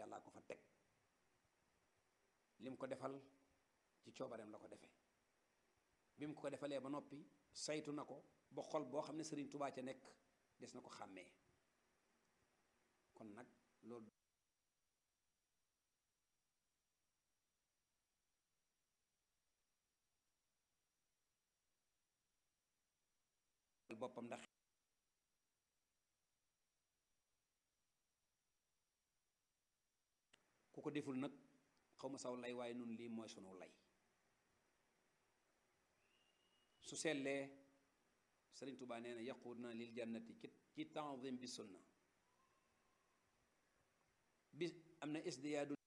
yàllaa ko fa teg lim ko defal ci coobareem la ko defee bi mu ko defalee ba noppi saytu na ko ba xol boo xam ne sëriñ tubaa ca nekk des na ko xàmmee kon nag loolu boppam ndax ku ko deful nag xaw ma saw lay waaye nun lii mooy sunu lay su sellee sëriñ tubaa nee na yaquud na lil jannati ci ci tanzim bi sunna bi am na isdiyaadu